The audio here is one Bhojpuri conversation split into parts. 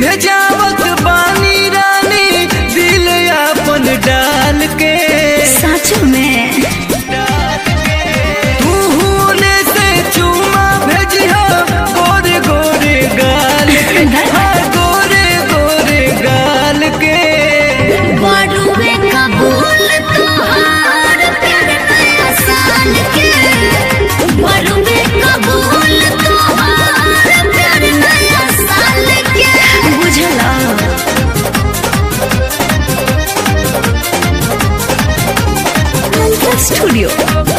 भेजावत बानी रानी दिल अपन डाल के सच में तू होने से चूमा भेजियो गोरे गोरे गाल के हाँ, गोरे गोरे गाल के बड़ुए कबूल तोहार प्यार नया साल के बड़ुए कबूल तोहार प्यार नया साल के बुझला स्टूडियो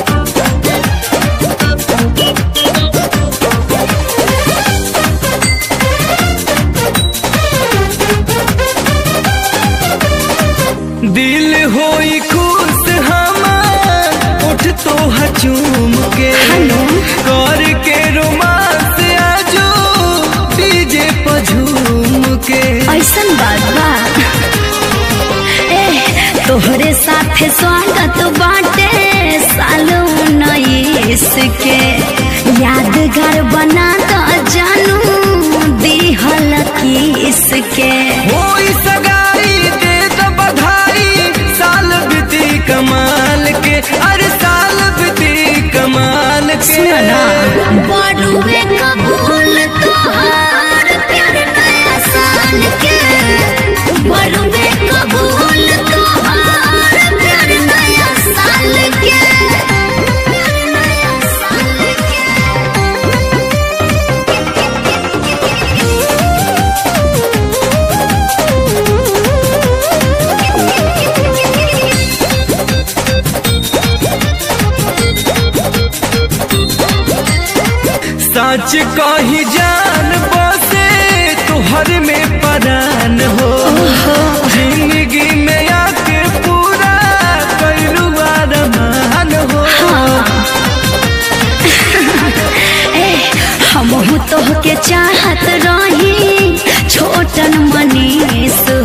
दिल होई खुश हमार उठ तो हचूम के हेलो। कर के रोमांस आजो डीजे पर झूम के ऐसन बात बा ए तोहरे साथे स्वागत बाटे साल उन्नीस के यादगार बना द जानू दिहल किस के होई सगाई दे द बधाई साल बीती कमाल के अरे साल बीती कमाल के सुनो ना बड़ुए कबूल तोहार प्यार नया साल के बड़ुए कबूल तोहार प्यार नया साल के प्यार नया साल सच कही जान बसे तुहर में परान हो जिंदगी में आके पूरा कैलू अरमान हो ए हमहू तोहके चाहत रही छोटन मनीष